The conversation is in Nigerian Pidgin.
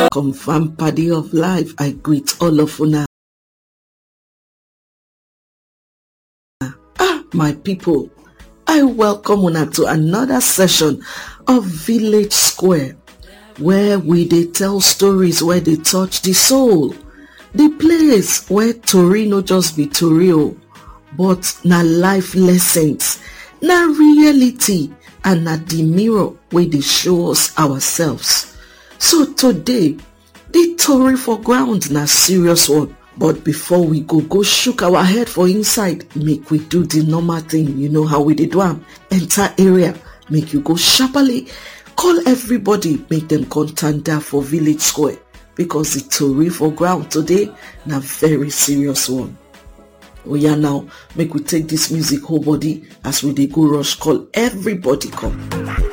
confam padi of life i greet all of una ah my pipo i welcome una to another session of village square where we dey tell stories wey dey touch di soul di place where tori no just be tori o but na life lessons na reality and na di mirror wey dey show us ourselves so today di tori for ground na serious one but before we go go shook our head for inside make we do di normal thing you know how we dey do am enter area make you go sharparly call everybody make dem come tanda for village square because di tori for ground today na very serious one oya now make we take dis music whole body as we dey go rush call everybody come